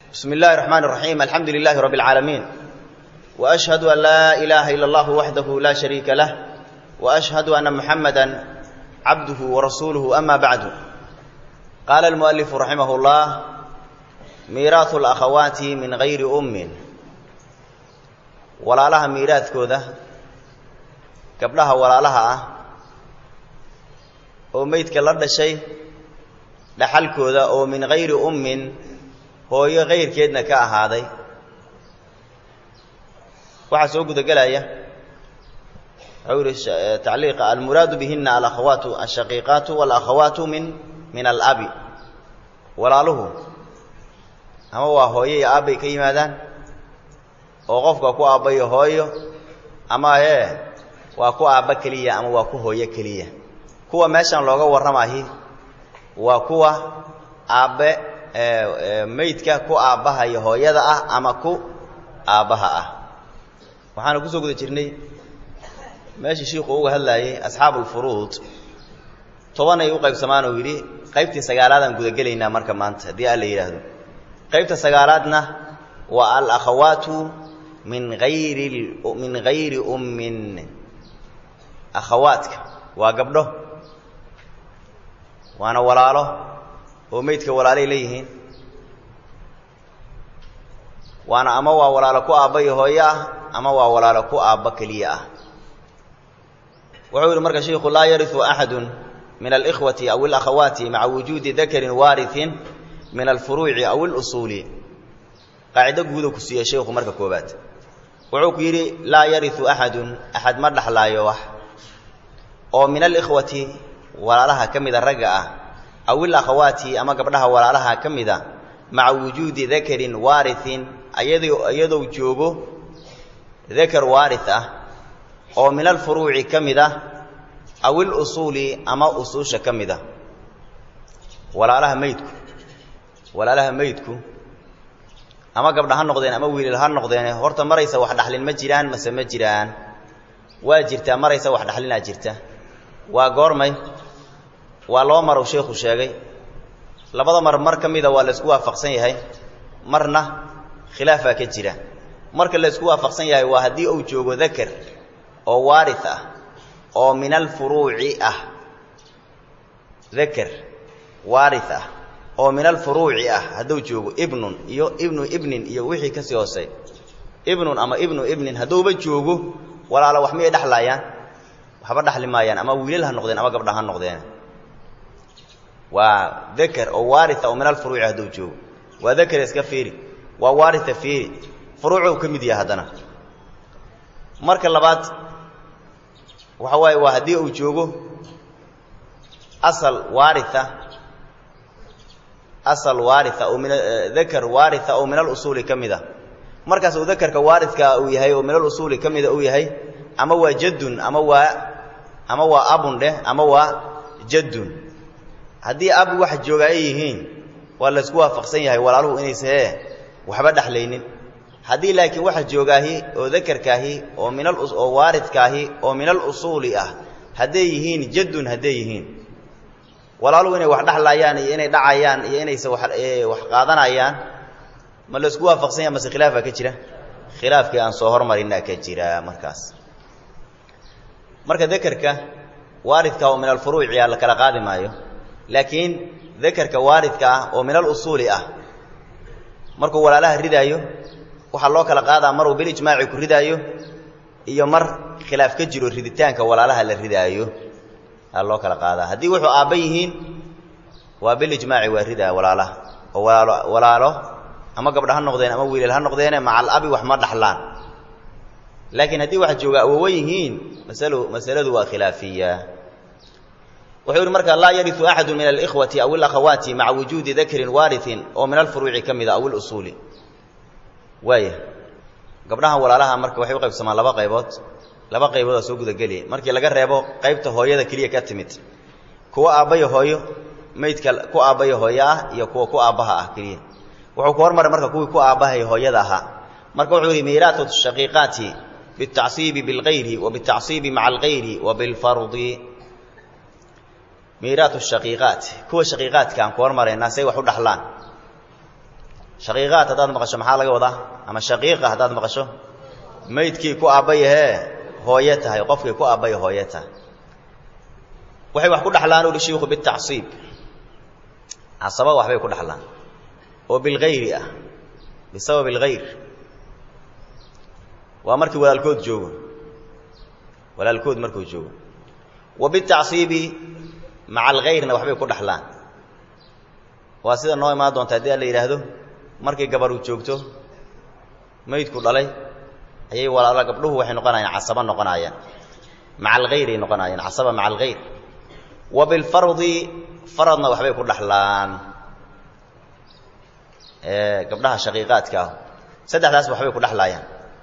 بسم الله الرحمن الرحيم الحمد لله رب العالمين وأشهد أن لا إله إلا الله وحده لا شريك له وأشهد أن محمدا عبده ورسوله أما بعد قال المؤلف رحمه الله ميراث الأخوات من غير أم ولا لها ميراث كوذا قبلها ولا لها oo meydka la dhashay dhaxalkooda oo min hayri ummin hooyo kayrkeedna ka ahaaday waxaa soo gudagelaya wuxuu yihi tacliiqa almuraadu bihina alakhawaatu ashaqiiqaatu walakhawaatu min min alabi walaaluhu ama waa hooyo iyo aabbay ka yimaadaan oo qofka ku aabbayo hooyo ama ee waa ku aabba keliya ama waa ku hooyo keliya kuwa meeshan looga warramahi waa kuwa aabbe meydka ku aabbaha iyo hooyada ah ama ku aabbaha ah waxaanu kusoo guda jirnay meeshii shiiku uga hadlaayey asxaabu ulfuruud tobanay u qaybsamaan oo yidhi qaybtii sagaalaadaan gudagelaynaa marka maanta haddii alla yidhaahdo qaybta sagaalaadna waa alakhawaatu min ayri min hayri ummin akhawaadka waa gabdho waana walaalo oo meydka walaalay leeyihiin waana ama waa walaalo ku aabba iyo hooyo ah ama waa walaalo ku aabba keliya ah wuxuu yidhi marka shiikhu laa yariu axadu min alikhwati aw alakhawaati maca wujuudi dakarin waariin min alfuruuci aw اlusuuli qaacido guuda ku siiye sheikhu marka koobaad wuxuu ku yidhi laa yariu axadun axad ma dhaxlaayo wax oo min alikhwati walaalaha ka mida ragga ah aw ilakhawaati ama gabdhaha walaalaha ka mida maca wujuudi dakarin waariin iyadou joogo dakar waari ah oo min alfuruuci ka mid ah aw ilusuuli ama usuusha ka mid a walaalaha meydku walaalaha meydku ama gabdha ha noqdeen ama wiilal ha noqdeen horta maraysa wax dhaxlin ma jiraan mase ma jiraan waa jirtaa maraysa wax dhaxlinaa jirta waa goormay waa laba mar uu sheekhu sheegay labada mar mar ka mida waa la isku waafaqsan yahay marna khilaafaa ka jira marka la isku waafaqsan yahay waa haddii uu joogo dakar oo waari ah oo min alfuruuci ah dakar waari ah oo min alfuruuci ah hadduu joogo ibnun iyo ibnu ibnin iyo wixii kasii hoosey ibnun ama ibnu ibnin hadduuba joogo walaalo wax miyay dhexlaayaan waxba dhaxli maayaan ama wiilal ha noqdeen ama gabdha ha noqdeen waa dakar oo waaria oo min alfuruuci hadduu joogo waa dakar iska fiiri waa waaria fiiri furuucou ka mid yahay haddana marka labaad waxa waaye waa haddii uu joogo asal waaria asal waaria oo min dakar waaria oo min alusuuli ka mid a markaas uu dakarka waaridka uu yahay oo min alusuuli ka mida uu yahay ama waa jaddun ama waa ama waa abun dheh ama waa jaddun haddii ab wax jooga ay yihiin waa la isku waafaqsan yahay walaaluhu inaysahee waxba dhexlaynin haddii laakiin waxa joogaahi oo dakarkaahi oo min oo waaridkaahi oo min alusuuli ah hadday yihiin jaddun hadday yihiin walaaluhu inay wax dhexlaayaan iyo inay dhacayaan iyo inayse wax qaadanayaan ma la isku waafaqsan yahay mase khilaafaa ka jira khilaafkii aan soo hormarinaa ka jira markaas marka dakarka waaridka oo min alfuruuci ah la kala qaadi maayo laakiin dakarka waaridka ah oo min alusuuli ah markuu walaalaha ridaayo waxaa loo kala qaadaa maruu bilijmaaci ku ridaayo iyo mar khilaaf ka jiro riditaanka walaalaha la ridaayo aa loo kala qaadaa haddii wuxuu aabba yihiin waa bilijmaaci waa ridaa walaalaha oo walaalo walaalo ama gabdha ha noqdeen ama wiilal ha noqdeene maca alabi wax ma dhaxlaan laakiin haddii wax jooga awowa yihiin masalo masaladu waa khilaafiya wuxuu yidhi marka laa yariu axadu min alikhwati aw alakhawaati maca wujuudi dakarin waariin oo min alfuruuci ka mida aw ilusuuli waaya gabdhahan walaalaha marka waxay u qaybsamaan laba qaybood laba qayboodaa soo gudageliya markii laga reebo qaybta hooyada keliya ka timid kuwa aabbayo hooyo meydka ku aabbayo hooyo ah iyo kuwa ku aabbaha ah keliya wuxuu ku hormaray marka kuwii ku aabbahay hooyada ahaa marka wuxuu yidhi miiraatu shaqiiqaati biاtacsiibi biاlgayri wa biاtacsiibi maca algayri wa biاlfardi miiraatu shaqiiqaat kuwa shaqiiqaadka aan ku hormaraynaa say wax u dhaxlaan shaqiiqaad haddaad maqasho maxaa laga wadaa ama shaqiiqa haddaad maqasho maydkii ku aabbayahee hooye tahay qofkii ku aabbaya hooye tahay waxay wax ku dhaxlaan uhi shiiku bitacsiib casaba waxbay ku dhaxlaan oo bilgayri ah bisabab algayr waa markii walaalkood joogo walaalkood markuu joogo wa bitacsiibi maca algayrna waxbay ku dhaxlaan waa sida noo imaan doonta haddii a la yidhaahdo markii gabaru joogto maydku dhalay ayay walaala gabdhuhu waxay noqonayaan casaba noqonaayaan maca algayray noqonaayaan casaba maca algayr wa bilfardi faradna waxbay ku dhaxlaan gabdhaha shaqiiqaadka ah saddexdaasba waxbay ku dhexlaayaan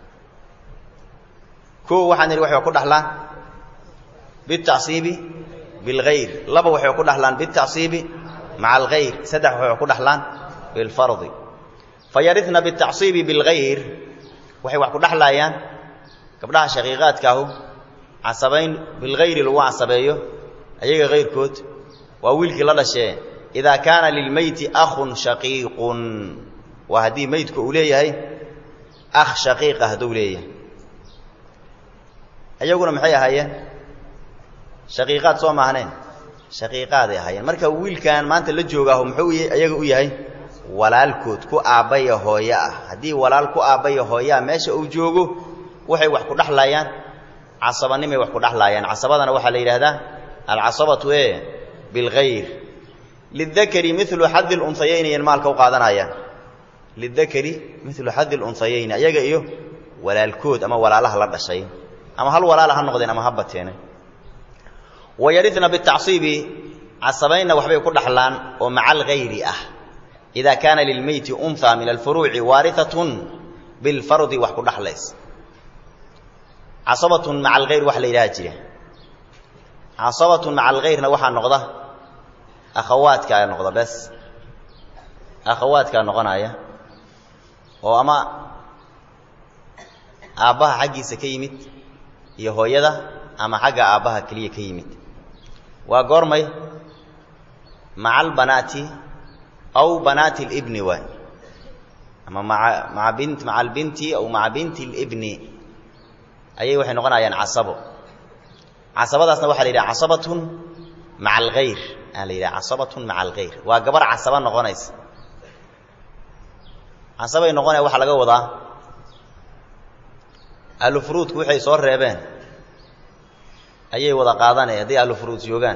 koo waxaan idhi waxay ku dhaxlaan bitacsiibi bilgayr laba waxay ku dhaxlaan bitacsiibi maca algayr saddex waxay ku dhaxlaan bilfardi fayarina bitacsiibi bilgayr waxay wax ku dhexlaayaan gabdhaha shaqiiqaadkaahu casabayn bilgayri lagu casabeeyo ayaga kayrkood waa wiilkii la dhashee idaa kaana lilmeyti akhun shaqiiqun waa haddii meydku uu leeyahay akh shaqiiqa hadduu leeyahay iyaguna maxay ahaayeen shaqiiqaad soo maahneen shaqiiqaaday ahaayeen marka wiilkan maanta la joogaahu muxuu iyaga u yahay walaalkood ku aabbaya hooye ah haddii walaal ku aabbaya hooyeah meesha uu joogo waxay wax ku dhexlaayaan casabanimay wax ku dhexlaayaan casabadana waxaa la yidhaahdaa alcasabatu e bilgayr lidakari milu xadi lunhayayni yan maalka u qaadanayaan lidakari milu xadi lunhayayni ayaga iyo walaalkood ama walaalaha la dhashay ama hal walaala ha noqdeen ama ha bateene wayarina bitacsiibi casabaynna waxbay ku dhaxlaan oo maca algayri ah ida kaana lilmeyti unha min alfuruuci waariatun bilfardi wax ku dhaxlays casabatun maca algayr waxa la yidhaha jira casabatun maca algayrna waxaa noqda akhawaadkaa noqda bes akhawaadkaa noqonaya oo ama aabbaha xaggiisa ka yimid iyo hooyada ama xagga aabbaha keliya ka yimid waa goormay maca albanaati aw banaati libni waay ama maa maa bint maca albinti aw maca binti libni ayay waxay noqonayaan casabo casabadaasna waxaa la yidhaha casabatun maca algayr aa la yidhaha casabatun maca algayr waa gabar casaba noqonaysa casabay noqonaya waxaa laga wadaa ahlufuruudku waxay soo reebeen ayay wada qaadanaya hadday ahlufuruud joogaan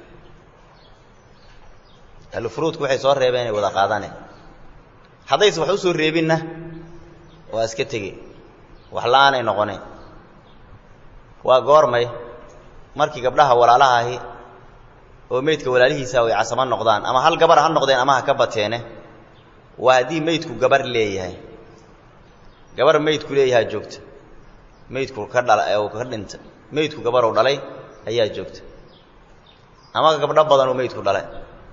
ahlufuruudku waxay soo reebeen ay wada qaadane haddayse wax u soo reebinna waa iska tege wax la-aanay noqoneen waa goormay markii gabdhaha walaalaha ahi oo meydka walaalihiisa ay casamo noqdaan ama hal gabar ha noqdeen ama ha ka bateene waa haddii meydku gabar leeyahay gabar meydku leeyahaa joogta meydku ka dhala ee ka dhinta meydku gabaruu dhalay ayaa joogta ama gabdho badan uu meydku dhalay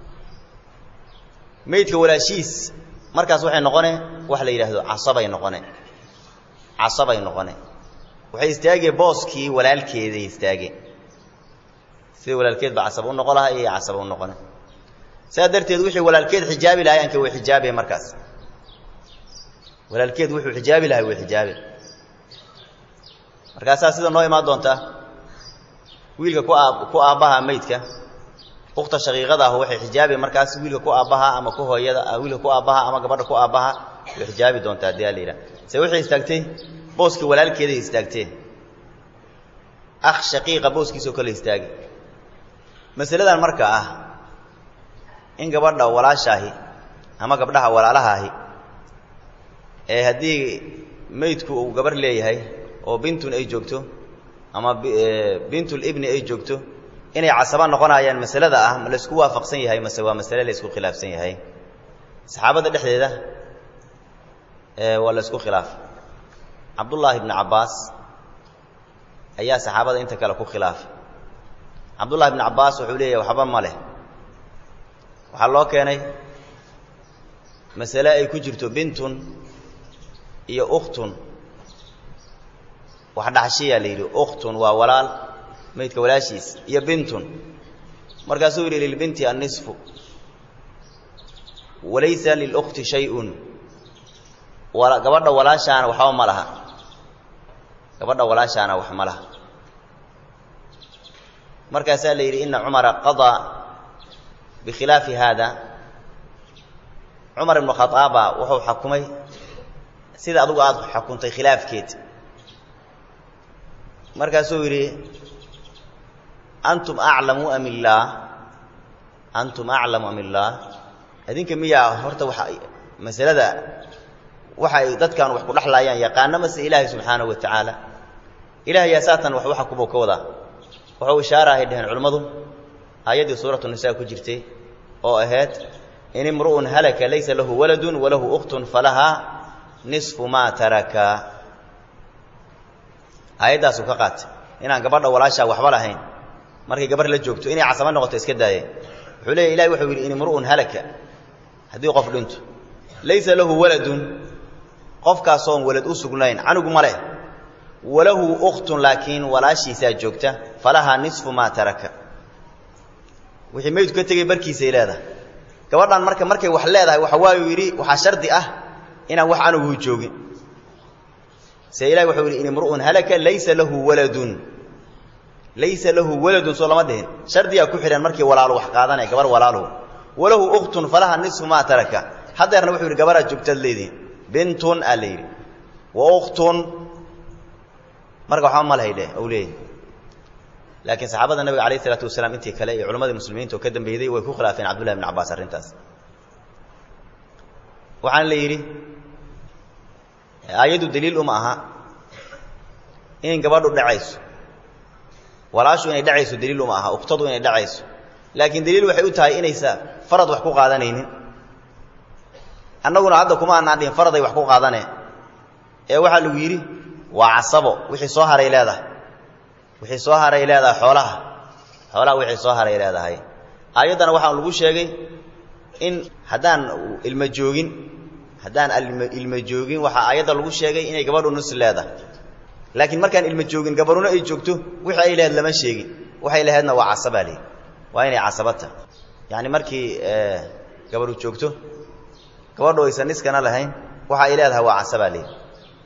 meydka walaashiis markaas waxay noqone waxa la yidhaahdo casabay noqone casabay noqone waxay istaageen booskii walaalkeeday istaageen sida walaalkeed baa casaba u noqon lahaa iyo casaba u noqone sidaa darteed wixii walaalkeed xijaabi lahay anka way xijaabeen markaas walaalkeed wuxuu xijaabi lahay way xijaabe markaasaa sida noo imaan doontaa wiilka ku aab ku aabbaha meydka ukta shaqiiqada ah waxay xijaabi markaas wiilka ku aabbaha ama ku hooyada wiilka ku aabbaha ama gabadha ku aabbaha way xijaabi doontaa hadii ala yidhaha se waxay istaagtay booskii walaalkeeday istaagteen akh shaqiiqa booskiisoo kale istaagi masaladan marka ah in gabadha walaashaahi ama gabdhaha walaalahaahi ee haddii meydku uu gabar leeyahay oo bintun ay joogto ama bintulibni ay joogto inay casaba noqonayaan masalada ah ma laysku waafaqsan yahay mase waa masale laysku khilaafsan yahay saxaabadda dhexdeeda waa laysku khilaafay cabdullaahi bni cabbaas ayaa saxaabada inta kale ku khilaafay cabdullahi bni cabbaas wuxuu leeyahay waxba ma leh waxaa loo keenay masale ay ku jirto bintun iyo ukhtun wax dhaxshiyaa la yidhi ukhtun waa walaal maydka walaashiis iyo bintun markaasuu yidhi lilbinti annisfu walaysa lilukti shay-un gabadha walaashaana waxba ma laha gabadha walaashaana wax ma laha markaasaa la yidhi ina cumara qadaa bikhilaafi haada cumar ibnu khadaaba wuxuu xakumay sida adugu aada xukuntay khilaafkeed markaasuu yidhi antum aclamu am illaah antum aclamu am illaah idinka miyaa horta waxa masalada waxa ay dadkan wax ku dhexlaayaan yaqaano mase ilaahay subxaanahu wa tacaala ilahay yaa saatan wax u xakumo ka wadaa wuxuu ishaara ay dhaheen culimmadu aayaddii suuratu nisaa ku jirtay oo ahayd in imru'un halaka laysa lahu waladun walahu ukhtun falahaa nisfu maa taraka aayaddaasuu ka qaatay inaan gabadha walaashaa waxba lahayn markay gabar la joogto inay casamo noqoto iska daayeen wuxuu leeya ilahi wuxuu yidhi in imru'un halaka haddii qof dhinto laysa lahu waladun qofkaasoon walad u sugnayn canugu ma leh walahu ukhtun laakiin walaashiisaa joogta falahaa nisfu maa taraka wixii meydku ka tegey barkiisay leedahay gabadhan marka markay wax leedahay waxa waayuu yidhi waxaa shardi ah inaan wax canugu joogin se ilahi wuxuu yidhi in imru'un halaka laysa lahu waladun laysa lahu waladun soo lama dhihin shardiyaa ku xidhan markii walaalo wax qaadanaya gabar walaaluhu walahu ukhtun falaha nisfu maa taraka haddeerna wuxuu yidhi gabaraad joogtaad leedihin bintun aa la yidhi wa ukhtun marka waxba ma lahay dheh ou leeyahy laakiin saxaabada nabiga alayh isalaatu wasalaam intii kale iyo culammadii muslimiinta oo ka dambeeyday way ku khilaafeen cabdullahi bn cabbaas arrintaas waxaana la yidhi aayaddu daliil uma aha in gabadhu dhacayso walaashu inay dhacayso daliil uma aha uktadu inay dhacayso laakiin daliil waxay u tahay inaysa farad wax ku qaadanaynin annaguna hadda kuma aanaan dhihin faraday wax ku qaadaneen ee waxaa lagu yidhi waa casabo wixii soo haray leedahay wixii soo haray leedahay xoolaha xoolaha wixii soo haray leedahay aayaddana waxaa lagu sheegay in haddaan ilmo joogin haddaan ilmo joogin waxaa aayadda lagu sheegay inay gabadhu nus leedahay laakiin markaan ilmo joogin gabaruna ay joogto wixii ay laheyd lama sheegin waxay laheydna waa casabaa leeyihi waa inay casabata yacni markii gabaru joogto gabadhu aysan niskana lahayn waxa ay leedahay waa casabaa leeyihi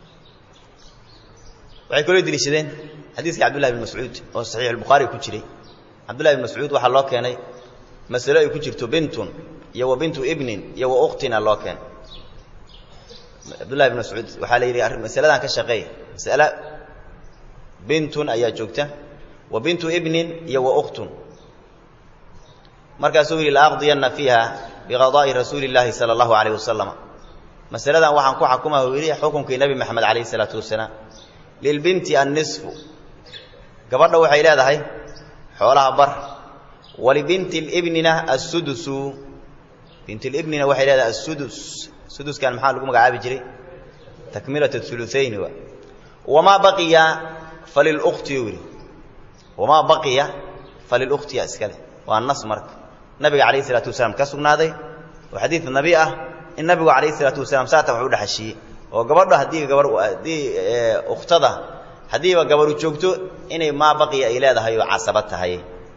waxay kaloo deliishadeen xadiiska cabdullahi bn mascuud oo saxiix albukhaari ku jiray cabdullahi bn mascuud waxaa loo keenay masalo ay ku jirto bintun iyo wa bintu ibnin iyo wa ukhtina loo keenay cabdullahi bn mascuud waxaa la yidhi masaladan ka shaqeey masale bintun ayaa joogta wa bintu ibnin iyo wa ukhtun markaasuu yidhi laaqdiyanna fiiha biqadaa'i rasuuli illaahi sala allahu calayh wasalam masaladan waxaan ku xakumaha uu yidhi xukunkii nebi maxamed calayh isalaatu wasalaam lilbinti annisfu gabadha waxay leedahay xoolaha bar walibinti libnina assudusu bintilibnina waxay leedahay assudus suduskan maxaa lagu magacaabi jiray takmilat uluayni wa wamaa baqiya falilkhti u yidhi wamaa baqiya falilkhtiya iskale waa nas marka nabiga calayh isalaatu wasalaam ka sugnaaday oo xadiid nabi ah in nabigu calayh isalaatu wasalaam saatan wax u dhexashiiyey oo gabadho haddii gabar haddii ukhtada haddiiba gabaru joogto inay maa baqiya ay leedahay oo casaba tahay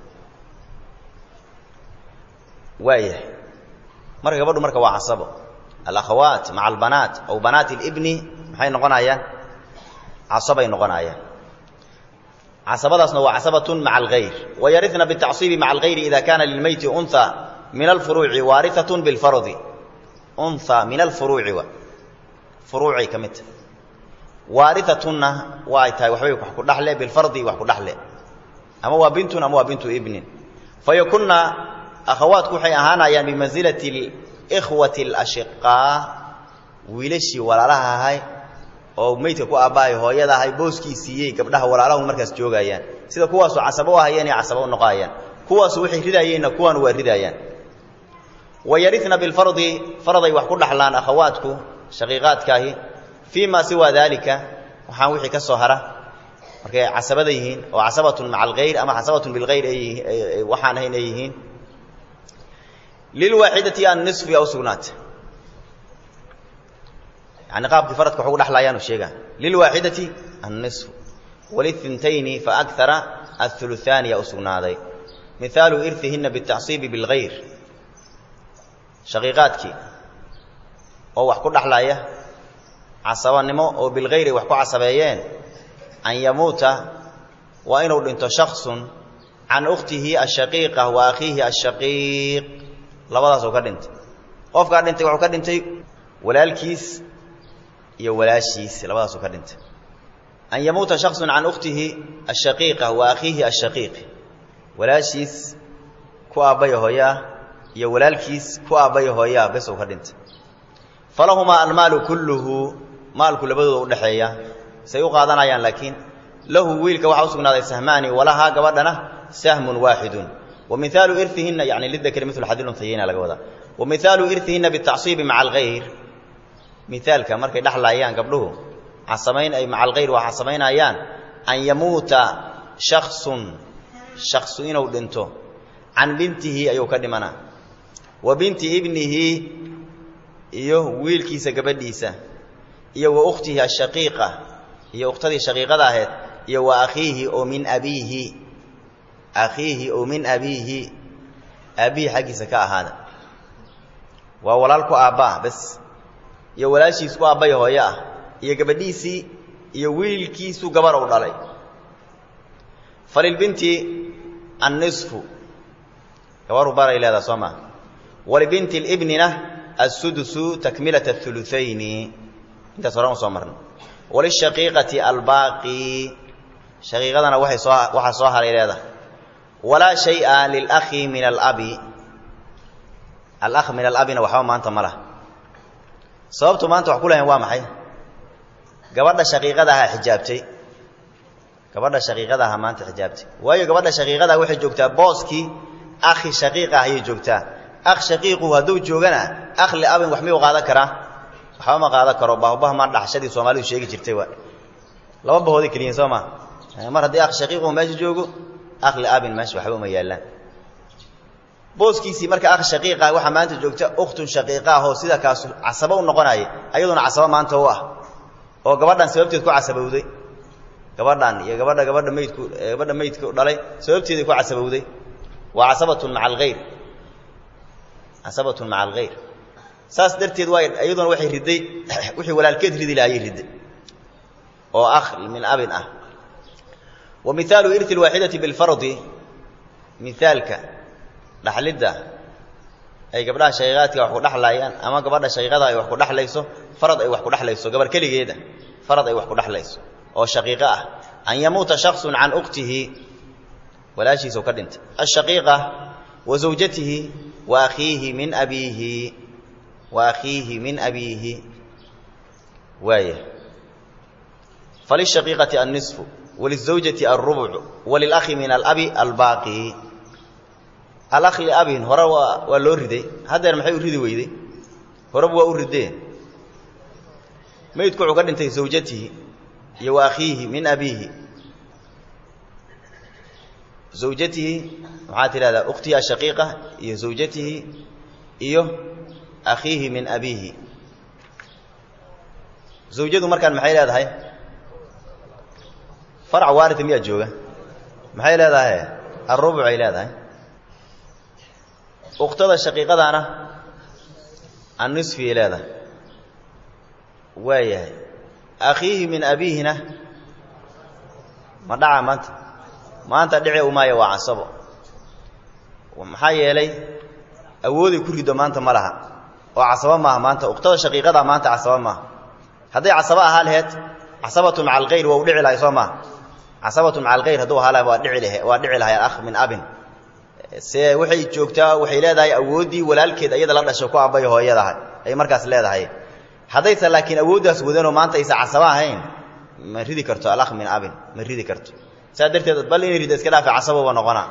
waayahay marka gabadhu marka waa casabo alakhawaat maca albanaat aw banaat alibni maxay noqonayaan casabay noqonayaan casabadaasna waa casabatun maca alghayr wayarina bitacصiibi maca alghayri ida kana lilmeyti unha min alfuruuci waariatun bilfardi unha min alfuruuci wa furuucay ka mid tahay waariatunna waa ay tahay waxbay wax ku dhaxle bilfardi wax ku dhaxle ama waa bintun ama waa bintu ibnin fayakunna akhawaatku waxay ahaanayaan bimansilati alikhwati alashiqaa wiilashii walaalaha ahay oo meydka ku aabbahay hooyada ahay booskii siiyey gabdhaha walaalahun markaas joogayaan sida kuwaasoo casabo u ahayeen ay casabo u noqoayaan kuwaasu waxay ridaayeenna kuwaanu waa ridaayaan wayarina bilfardi faraday wax ku dhaxlaan akhawaatku shaqiiqaadkaahi fii ma siwaa daalika waxaan wixii ka soo hara markay casabada yihiin oo casabatun maca alghayr ama casabatun bilghayr ay waxaan ahayn ay yihiin lilwaaxidati annisfi aw sugnaata yani qaabkii faradka waxu dhexlaayaanu sheegaa lilwaaxidati annisfu walithintayni faakara athuluthaaniya u sugnaaday mihaalu irihina bitacsiibi bilghayr shaqiiqaadkii oo wax ku dhaxlaaya casabanimo oo bilgayri wax ku casabeeyeen an yamuuta waa inuu dhinto shaksun can ukhtihi ashaqiiqa wa akhiihi ashaqiiq labadaasuu ka dhintay qofkaa dhintay wuxuu ka dhintay walaalkiis iyo walaashiis labadaasuu ka dhintay an yamuuta shaksun can ukhtihi ashaqiiqa wa akhiihi ashaqiiq walaashiis ku aabbaya hooyaa iyo walaalkiis ku aabbaya hooyaa bes uu ka dhintay falahumaa almaalu kulluhu maalku labadooda udhexeeya say u qaadanayaan laakiin lahu wiilka waxaa u sugnaaday sahmaani walahaa gabadhana sahmun waaxidun wa mihaalu irihinna yani lidakri milu xadil untayayna laga wadaa wa mihaalu irihinna bitacsiibi maca algayr mihaalka markay dhexlaayaan gabdhuhu casamayn ay maca algayr waa casamaynayaan an yamuuta shaksun shaksu inuu dhinto can bintihi ayuu ka dhimanaa wa binti ibnihi iyo wiilkiisa gabadhiisa iyo wa ukhtihi ashaqiiqa iyo ukhtadii shaqiiqada ahayd iyo wa akhiihi oo min abiihi akhiihi oo min abiihi aabbihi xaggiisa ka ahaada waa walaal ku aabbaa bes iyo walaashiis ku aabbaya hooyo ah iyo gabadhiisii iyo wiilkiisu gabar u dhalay falilbinti annisfu gabaru baray leedaha soo maa walibinti libnina assudusu takmilata auluayni intaas horan u soo marnay walishaqiiqati albaaqi shaqiiqadana waay soo waxaa soo haray leedahay walaa shaya lilakhi min alabi alakh min alabina waxba maanta ma laha sababtu maanta wax ku lahayn waa maxay gabadha shaqiiqada ahaa xijaabtay gabadha shaqiiqada ahaa maanta xijaabtay waayo gabadha shaqiiqada waxay joogtaa booskii akhi shaqiiq ah ayay joogtaa akh shaqiiqu hadduu joogana akh liabin wax miyuu qaadan karaa waxba ma qaadan karo baahbaha maan dhaxshadii soomaalidu sheegi jirtay waa laba bahooday keliyiin soo maa mar haddii akh shaqiiqu meesha joogo akh liabin meesha waxba uma yaallaan booskiisii marka akh shaqiiqa waxaa maanta joogta ukhtun shaqiiqa ah oo sida kaas casabo u noqonaya ayaduna casabo maanta u ah oo gabadhan sababteed ku casabowday gabadhan iyo gabadha gabadha maydku gabadha maydku dhalay sababteeday ku casabowday waa casabatun maca alghayr casabatun maca alghayr saas darteed waa iyaduna waxay riday wixii walaalkeed ridi lahaayay riday oo akh min abin ah wa mihaalu irti alwaaxidati bilfardi mihaalka dhaxlidda ay gabdhaha shaqiiqaadka wax ku dhexlaayaan ama gabadha shaqiiqada ay wax ku dhexlayso farad ay wax ku dhexlayso gabar keligeeda farad ay wax ku dhexlayso oo shaqiiqo ah an yamuuta shaksun can ukhtihi walaashiisau ka dhintay ashaqiiqa wa zawjatihi wa akhiihi min abiihi wa akhiihi min abiihi waaya falishaqiiqati annisfu walizawjati alrubcu walilakhi min alabi albaaqi alakh liabin hore waa waa loo riday haddeer maxay u ridi weyday horeba waa u rideen maydku wuxuu ka dhintay zawjatihi iyo wa akhiihi min abiihi zawjatihi maxaa tidhahdaa ukhtihi ashaqiiqa iyo zawjatihi iyo akhiihi min abiihi zawjadu markaan maxay leedahay farac waarita miyaa jooga maxay leedahay arrubuc ay leedahay ukhtada shaqiiqadaana annisfiyay leedahay waayahay akhiihi min abiihina ma dhaca maanta maanta dhici umaayo waa casabo maxaa yeelay awooday ku riddo maanta ma laha oo casabo maaha maanta ukhtada shaqiiqada maanta casabo maaha hadday casabo ahaa laheed casabatu maca alkhayr waa u dhici lahay soo maaha casabatu maca alkhayr hadduu ahaa laha waa dhici lahe waa dhici lahay alakh min abin se waxay joogtaa waxay leedahay awooddii walaalkeed iyada la dhashay ku abbay hooyadaha ay markaas leedahay haddaysa laakiin awooddaas wadanoo maanta aysa casabo ahayn ma ridi karto alakh min abin ma ridi karto saa darteed bal inay rida iska dhaafa casaboba noqona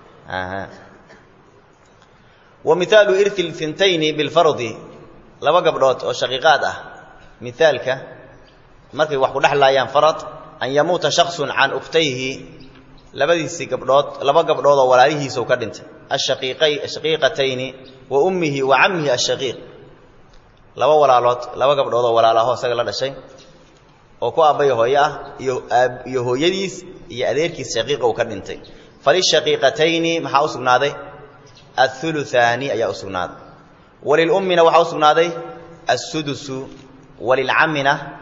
wa mihaalu irti lfintayni bilfardi laba gabdhood oo shaqiiqaad ah mihaalka markay wax ku dhexlaayaan farad an yamuuta shaksun can ukhtayhi labadiisii gabdhood laba gabdhood oo walaalihiisau ka dhintay ashaqiiqatayni wa ummihi wa cammihi ashaqiiq laba walaalood laba gabdhood oo walaalaho isaga la dhashay oo ku aabbaya hooye ah iyo hooyadiis iyo adeerkiis shaqiiqa uu ka dhintay falishaqiiqatayni maxaa u sugnaaday athuluthaani ayaa u sugnaaday walilummina waxaa u sugnaaday assudusu walilcammina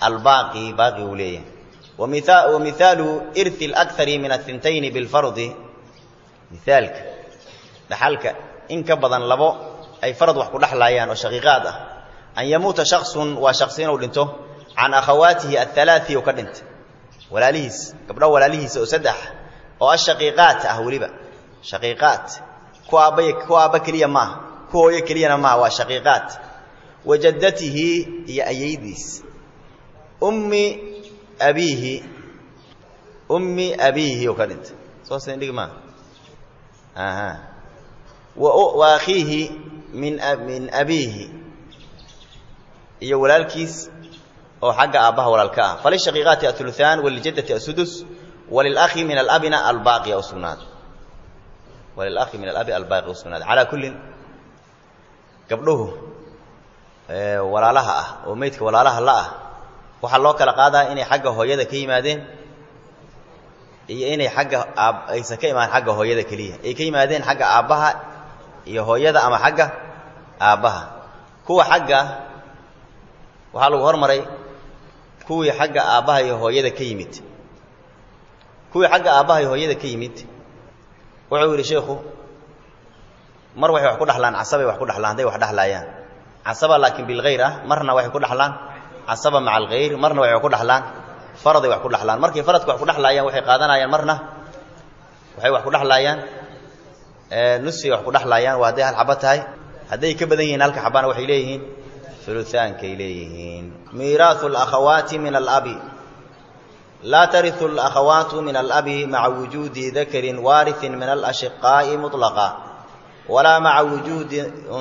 albaaqi baaqi uu leeyahay wa mihaalu irthi اlakari min athintayni bilfardi mihaalka dhaxalka in ka badan labo ay farad wax ku dhexlaayaan oo shaqiiqaad ah an yamuuta shaksun waa shaksi inuu dhinto can akhawaatihi athalaai u ka dhintay walaalihiis gabdho walaalihiisa oo saddex oo ashaqiiqaat ah weliba shaqiiqaat ku aabbay ku aabba keliya maaha ku hooyo keliyana maaha waa shaqiiqaat wa jaddatihi iyo ayaydiis ummi abiihi ummi abiihi oo ka dhintay soo sindhig maaha aha wa akhiihi min min abiihi iyo walaalkiis oo xagga aabbaha walaalka ah falishaqiiqaati auluaan walijaddati asudus walilakhi min alabina albaaqi u sugnaaday walilakhi min alabi albaaqi u sugnaaday calaa kullin gabdhuhu walaalaha ah oo meydka walaalaha la ah waxaa loo kala qaadaa inay xagga hooyada ka yimaadeen iyo inay xagga aab aysan ka imaan xagga hooyada keliya ay ka yimaadeen xagga aabbaha iyo hooyada ama xagga aabbaha kuwa xagga waxaa lagu hormaray kuwii xagga aabbaha iyo hooyada ka yimid kuwii xagga aabbaha iyo hooyada ka yimid wuxuu yidhi sheikhu mar waxay wax ku dhaxlaan casabay wax ku dhaxlaan hadday wax dhexlaayaan casaba laakiin bilkhayr ah marna waxay ku dhaxlaan casaba maca alkhayr marna waxay wax ku dhaxlaan faraday wax ku dhaxlaan markay faradka wax ku dhexlaayaan waxay qaadanayaan marna waxay wax ku dhexlaayaan nusfay wax ku dhexlaayaan waa hadday hal xaba tahay hadday ka badan yihiin halka xabana waxay leeyihiin ulutaankay leeyihiin miiraahu alakhawaati min alabi laa tariu alakhawaatu min alabi maca wujuudi dakarin waariin min alashiqaa'i muطlaqa walaa maca wujuudi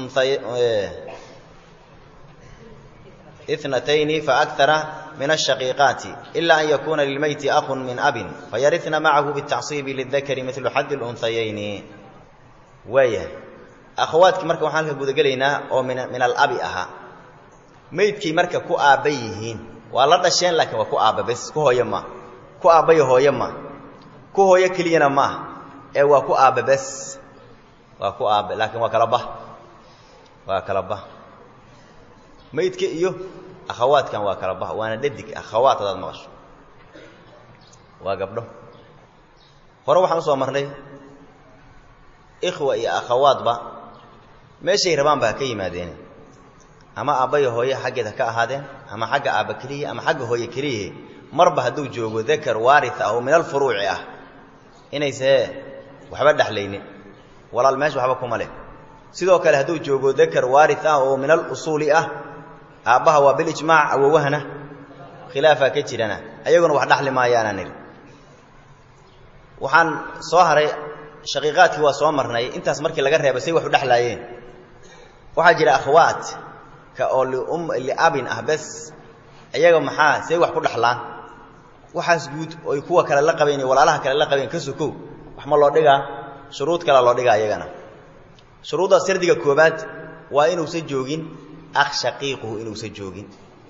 itnatayni faakara min ashaqiiqaati ila an yakuuna lilmeyti ahun min abin fayarina macahu bitacصiibi lidakari milu xaddi lunhayayni waayahay akhawaadkii marka waxaan halka gudagelaynaa oo min alabi ahaa meydkay marka ku aabba yihiin waa la dhasheen laakiin waa ku aabba bes ku hooyo ma ku aabbayo hooyo ma ku hooyo keliyana maaha ee waa ku aabba bes waa ku aabba laakiin waa kala bah waa kala bah meydka iyo akhawaadkan waa kala bah waana dhadig akhawaat hadaad maqasho waa gabdho hore waxaan usoo marnay ikhwa iyo akhawaadba meeshay rabaan ba ha ka yimaadeen ama aabbayo hooye xaggeed ha ka ahaadeen ama xagga aabba keliya ama xagga hooye keliyahe marba hadduu joogo dakar waaria ah oo min alfuruuci ah inaysee waxba dhexlaynin walaal meesha waxba kuma leh sidoo kale hadduu joogo dakar waari ah oo min alusuuli ah aabbaha waa bilijmaac awowahana khilaafaa ka jirana ayaguna wax dhaxli maayaanaan idhi waxaan soo haray shaqiiqaadkii waa soo marnay intaas markii laga reebay say wax u dhexlaayeen waxaa jira akhwaat ka oo lium liabin ah bes iyaga maxaa say wax ku dhaxlaan waxaas guud oy kuwa kale la qabeen iyo walaalaha kale la qabeen ka sokow wax ma loo dhigaa shuruud kalea loo dhigaa iyagana shuruudda sirdiga koobaad waa inuusan joogin akh shaqiiquhu inuusan joogin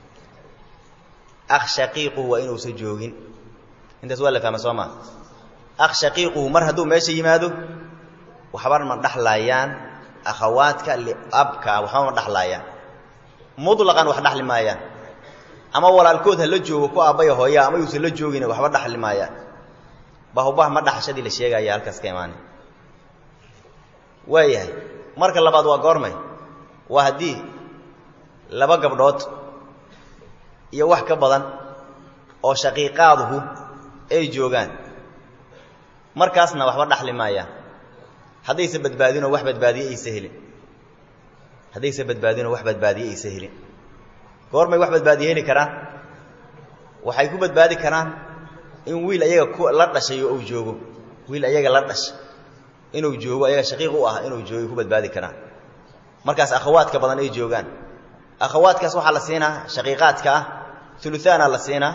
akh shaqiiquhu waa inuusan joogin intaas waa la fahma soo maa akh shaqiiquhu mar hadduu meesha yimaado waxba ma dhaxlaayaan akhawaadka liabka waxba ma dhaxlaayaan mutlaqan wax dhaxli maayaan ama walaalkood ha la joogo ku aabbaya hooya ama yuusan la joogin waxba dhaxli maayaan bahubah ma dhaxashadii la sheegaya halkaas ka imaanay waayahay marka labaad waa goormay waa haddii laba gabdhood iyo wax ka badan oo shaqiiqaaduhu ay joogaan markaasna waxba dhaxli maayaan haddaysa badbaadinoo wax badbaadiye aysa helin haddaysa badbaadinoo wax badbaadiye aysa helin goormay wax badbaadiye heli karaan waxay ku badbaadi karaan in wiil ayaga ku la dhashay oo uu joogo wiil ayaga la dhashay inuu joogo ayaga shaqiiq u ah inuu joogo ku badbaadi karaan markaas akhawaadka badan ay joogaan akhawaadkaas waxaa la siinaa shaqiiqaadka ah uluaana la siinaa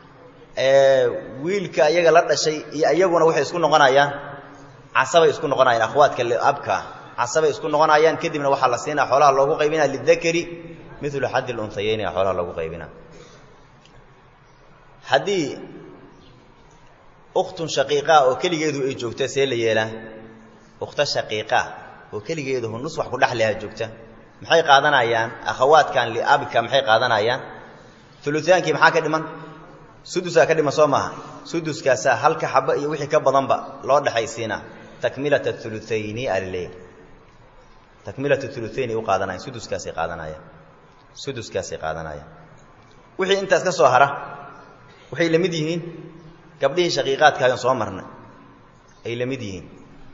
wiilka ayaga la dhashay iyo ayaguna waxay isku noqonayaan casabay isku noqonayaan akhwaadka abka casabay isku noqonayaan kadibna waxaa la siinaa xoolaha loogu qaybinaa lidakari milu xaddi lunhayeyni a xoolaha loogu qaybinaa haddii ukhtun shaqiiqa oo keligeedu ay joogta see la yeelaa ukhta shaqiiqa oo keligeedu nus wax ku dhexleha joogta maxay qaadanayaan akhawaadkan liabka maxay qaadanayaan ulutaankii maxaa ka dhiman sudusaa ka dhiman soo maaha suduskaasaa halka xaba iyo wixii ka badanba loo dhexaysiinaa takmilata ulutayni alaleeyahy takmilata ulutayn ay u qaadanayan suduskaasay qaadanayaan suduskaasay qaadanayaan wixii intaas ka soo hara waxay la mid yihiin gabdhihii shaqiiqaadkaagan soo marnay ay la mid yihiin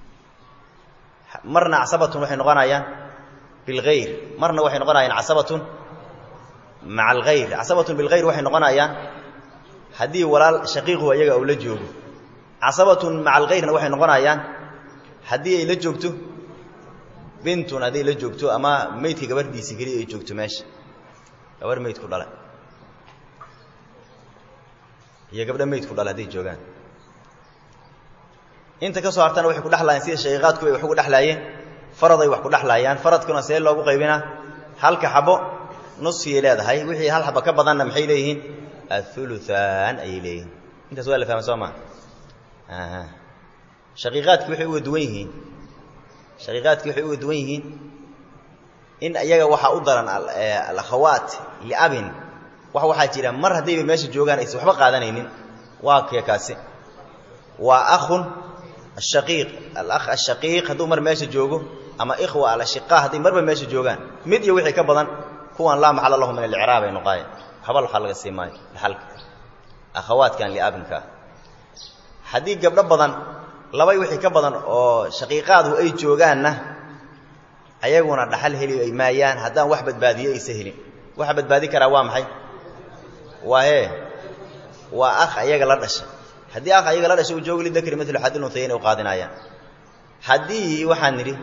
marna casabatun waxay noqonayaan bilgayr marna waxay noqonayaan casabatun maca algayr casabatun bilgayr waxay noqonayaan haddii walaal shaqiiqu ayaga uu la joogo casabatun maca algayrna waxay noqonayaan haddii ay la joogto bintun hadday la joogto ama meydka gabardhiisi keliya ay joogto meesha gabar meydku dhalay iyo gabdho meydku dhalay hadday joogaan inta ka soo hartana waxay ku dhexlaayeen sida shaqiiqaadku ay wax ugu dhexlaayeen faraday wax ku dhexlaayaan faradkuna see loogu qaybinaa halka xabo nusfiyay leedahay wixii hal xabo ka badanna maxay leeyihiin auluaan ayay leeyihiin intaas waa la fahma soo maa shaqiiqaadki waxay uga duwan yihiin shaqiiqaadki waxay uga duwan yihiin in iyaga waxaa u daran alakhawaat liabin wax waxaa jira mar haddayba meesha joogaan aysan waxba qaadanaynin waa kee kaasi waa akhun ashaqiiq alakh ashaqiiq hadduu mar meesha joogo ama ikhwa alashiqaa hadday marba meesha joogaan mid iyo wixii ka badan kuwan laa maxala lahu min alicraab ay noqaayeen waxba waxaa laga sii maayo dhaxalka akhawaadkan liabinka ah haddii gabdho badan labay wixii ka badan oo shaqiiqaadu ay joogaanna ayaguna dhaxal heli ay maayaan haddaan wax badbaadiyo aysa helin waxa badbaadi karaa waa maxay waa hee waa akh ayaga la dhashay haddii akh ayaga la dhashay uu joogo lidakri milu xadil unhayayn u qaadinayaan haddii waxaan nidhi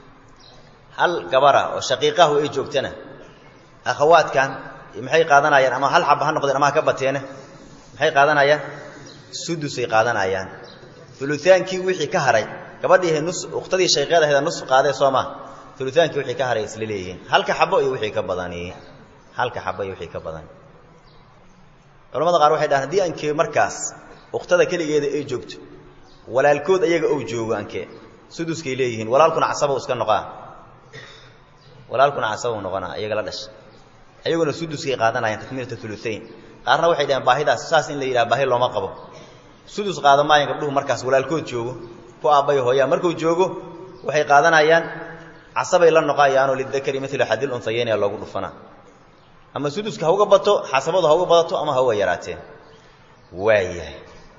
hal gabara oo shaqiiqahu ay joogtana akhawaadkan maxay qaadanayaan ama hal xaba ha noqdeen ama ha ka bateene maxay qaadanayaan sudusay qaadanayaan ulutaankii wixii ka haray gabadhii nus ukhtadii shayqeed ahayd nus qaadee soo maa ulutaankii wixii ka haray isla leeyihiin halka xabo iyo wixii ka badani halka xabo iyo wixii ka badan culamada qaar waxay dhahaan haddii ankee markaas ukhtada keligeeda ay joogto walaalkood ayaga ou joogo ankee suduskay leeyihiin walaalkuna casaba iska noqaa walaalkuna casaba noqonaa iyaga la dhasha ayaguna suduskay qaadanayaan takmiilata uluayn qaarna waxay dhaheen baahidaas saas in la yidhaha baahi looma qabo sudus qaada maayaan gabdhuhu markaas walaalkood joogo ku aabbay hooyaa markuu joogo waxay qaadanayaan casabay la noqayaanoo lidakari milu xadil unhayeynaya loogu dhufanaa ama suduska ha uga bato xasabadu ha uga badato ama ha uga yaraateen waayahay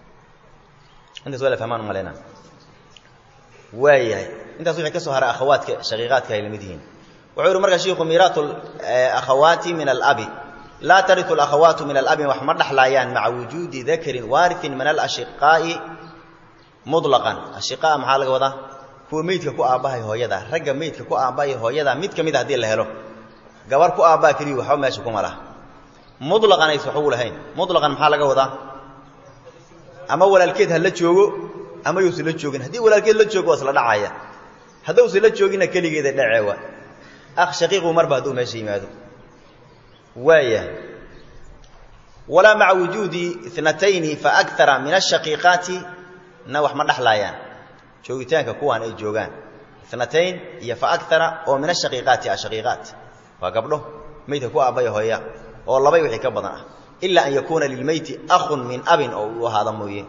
intaas waa la fahmaan umaleyna waayahay intaas wixii ka soo haray akhawaadka shaqiiqaadka ay la mid yihiin wuxuu yihi marka shiiku miiraatu akhawaati min alabi laa tariu alakhawaatu min alabi wax ma dhexlaayaan maca wujuudi dakarin waariin min alashiqaa'i mulaqan ashiqaa maxaa laga wadaa kuwa meydka ku aabbahay hooyada ragga meydka ku aabbahay hooyada mid ka mid a hadii la helo gabar ku aabbaa keliya waxba meesha kuma laha mulaqan aysa waxugu lahayn mulaqan maxaa laga wadaa ama walaalkeed ha la joogo ama yuusan la joogin haddii walaalkeed la joogo waa isla dhacaya haddausan la jooginna keligeeda dhaceewa akh shaqiiqu marba hadduu meesha yimaado waaya walaa maca wujuudi inatayni faakara min ashaqiiqaati na wax ma dhexlaayaan joogitaanka kuwaan ay joogaan inatayn iyo faakara oo min ashaqiiqaati ashaqiiqaat waa gabdho meydka ku aabbaya hooya oo labay wixii ka badan ah ilaa an yakuuna lilmeyti akhun min abin oo uu ahaada mooye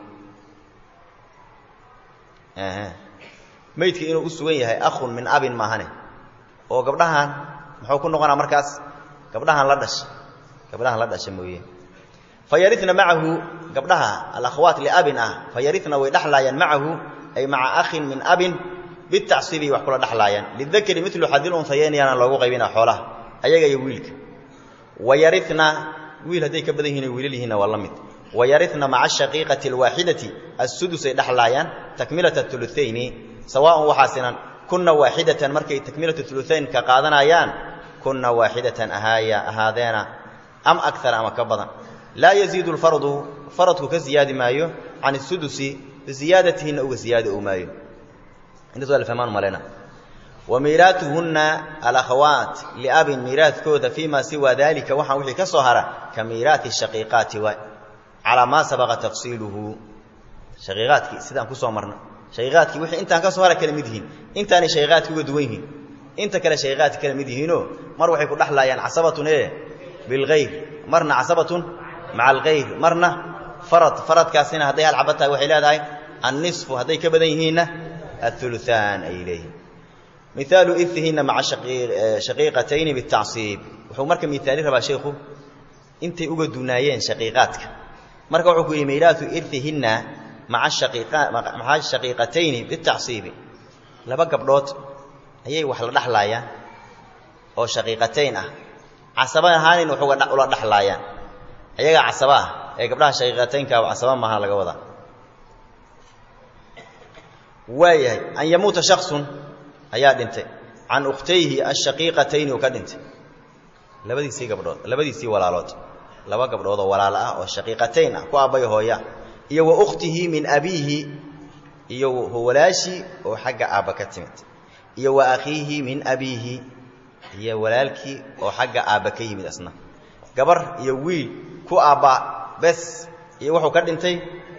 meydka inuu u sugan yahay akhun min abin maahane oo gabdhahan muxuu ku noqonaa markaas gabdhahan la dhasha gabdhahan la dhasha mooye fa yarina macahu gabdhaha alakhawaat liabin ah fa yarina way dhexlaayaan macahu ay maca akhin min abin bitacsiibi wax kula dhexlaayaan lidakari milu xadil unhayeyn yaana loogu qaybina xoolaha ayaga iyo wiilka wa yarina wiil hadday ka badan yihin wiilal yihiinna waa la mid wa yarina maca ashaqiiqati alwaaxidati assudusay dhexlaayaan takmilata ulutayni sawaaun waxaa sinan kunna waaxidatan markay takmilatu uluaynka qaadanayaan kunna waaxidatan ahaaya ahaadeena am akara ama ka badan laa yaziidu lfardu faradku ka ziyaadi maayo can isudusi biziyaadatihinna uga ziyaadi ou maayo intaas waa la fahmaan malena wa miiraatuhunna alakhawaat liabin miiraadkooda fii ma siwa dalika waxaan wixii ka soo hara ka miiraati shaqiiqaati waay calaa maa sabaqa tafsiiluhu shaqiiqaadkii sidaan kusoo marna shaqiiqaadkii wixii intaan ka soo hara kala mid yihiin intaanay shaqiiqaadki uga duwan yihiin inta kale shaqiiqaadki kala mid yihiinoo mar waxay ku dhexlaayaan casabatun ee bilgayr marna casabatun maca algayr marna farad faradkaasina hadday hal xaba tahay waxay leedahay annisfu hadday ka badan yihiinna auluaan ayay leeyihin mihaalu irihinna maca shaqiiqatayni bitacsiib wuxuu marka miaali rabaa sheikhu intay uga dunaayeen shaqiiqaadka marka wuxuu ku yihi miiraatu irihinna maa maca shaqiiqatayni bitacsiibi laba gabdhood ayay wax la dhexlaayaan oo shaqiiqatayn ah casaba ahaanin wax ula dhexlaayaan ayagaa casaba ah ee gabdhaha shaqiiqataynka casaba maaha laga wadaa waayahay an yamuuta shaksun ayaa dhintay can ukhtayhi ashaqiiqatayni uu ka dhintay labadiisii gabdhood labadiisii walaalood laba gabdhood oo walaalo ah oo shaqiiqatayn ah ku aabbay hooya iyo wa ukhtihi min abiihi iyo walaashii oo xagga aabba ka timid iyo wa akhiihi min abiihi iyo walaalkii oo xagga aabba ka yimid asna gabar iyo wiil ku aabba bes iyo wuxuu ka dhintay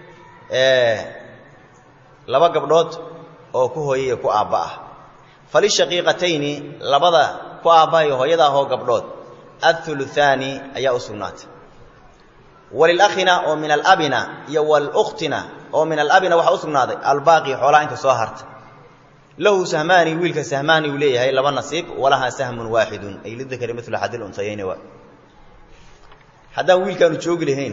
laba gabdhood oo ku hooyaiyo ku aabba ah falishaqiiqatayni labada ku aabbaha iyo hooyada ahoo gabdhood athuluthaani ayaa u sugnaatay walilakhina oo min alabina iyo walukhtina oo min alabina waxaa u sugnaaday albaaqi xoolaha inta soo harta lahu sahmaani wiilka sahmaani uu leeyahay laba nasiib walahaa sahmun waaxidun ay lidakari milu xadil untayayni waa haddaan wiilkaanu joogi lahayn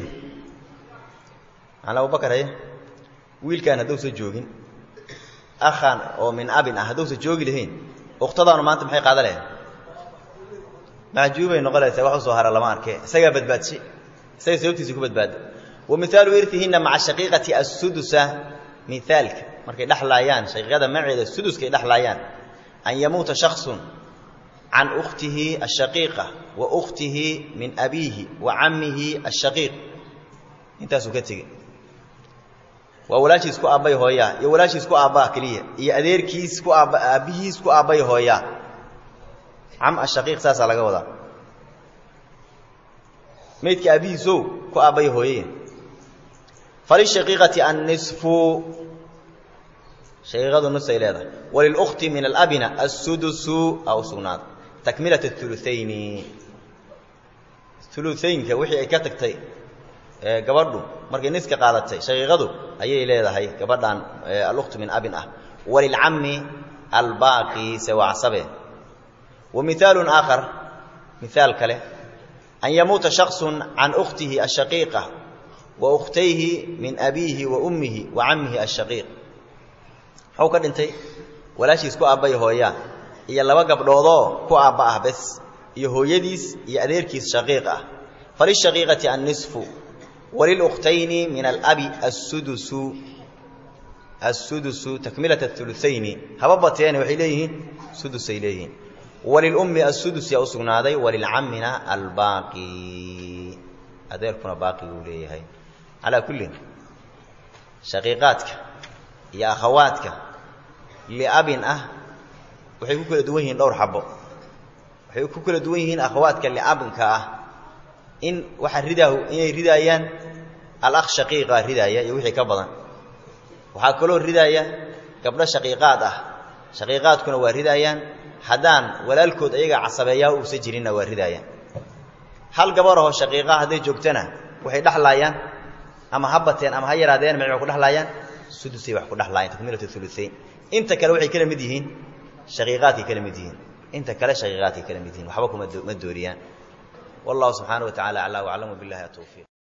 an abubakar haye wiilkaan haddousa joogin akhan oo min abin ah haddousa joogi lahayn ukhtadaanu maanta maxay qaada lahayd maxjuubay noqonaysaa wax u soo hara lama arke isagaa badbaadshay isaga sababtiisa ku badbaada wa mihaalu irtihinna maca shaqiiqati assudusa mihaalka markay dhexlaayaan shaqiiqada maceeda suduskay dhexlaayaan an yamuuta shaksun can ukhtihi ashaqiiqa wa ukhtihi min abiihi wa cammihi ashaqiiq intaasuu ka tegey waa walaashiis ku aabbay hooyaa iyo walaashiis ku aabbaa keliya iyo adeerkiis ku aabba aabbihiis ku aabbay hooyaa cam ashaqiiq saasaa laga wadaa maydka aabbihiisow ku aabbay hooye falishaqiiqati annisfu shaqiiqadu nusay leedahay walilukhti min alabina assudusu aa u sugnaaday takmilat auluayni uluaynka wixii ay ka tagtay gabadhu markay niska qaadatay shaqiiqadu ayay leedahay gabadhan alukhtu min abin ah walilcammi albaaqi sewacsabe wa mihaalun aakhar mihaal kale an yamuuta shaksun can ukhtihi ashaqiiqa wa ukhtayhi min abiihi wa ummihi wa cammihi ashaqiiq muxuu ka dhintay walaashiis ku aabbay hooyaa iyo laba gabdhoodoo ku aabba ah bes iyo hooyadiis iyo adeerkiis shaqiiq ah falishaqiiqati annisfu walilukhtayni min alabi assudusu assudusu takmilat auluayni haba bateene waxay leeyihiin sudusay leeyihiin walilummi assudus yaa u sugnaaday walilcammina albaaqi adeerkuna baaqi uu leeyahay calaa kullin shaqiiqaadka iyo akhawaadka liabin ah waxay ku kala duwan yihiin dhowr xabo waxay ku kala duwan yihiin akhawaadka liabinka ah in waxa ridaahu inay ridaayaan alakh shaqiiqa ridaaya iyo wixii ka badan waxaa kaloo ridaaya gabdho shaqiiqaad ah shaqiiqaadkuna waa ridaayaan haddaan walaalkood ayaga casabeeyaa uusa jirinna waa ridaayaan hal gabarahoo shaqiiqaa hadday joogtana waxay dhexlaayaan ama ha bateen ama ha yaraadeen ma ku dhexlaayaan sudusay wax ku dhexlaayaan takmiilatu uluayn inta kale waxay kala mid yihiin shaqiiqaadkay kala mid yihiin inta kale shaqiiqaadkay kala mid yihiin waxba kuma ma dooriyaan wallahu subxaana wa tacala aclaa waclamu billahi atawfiiq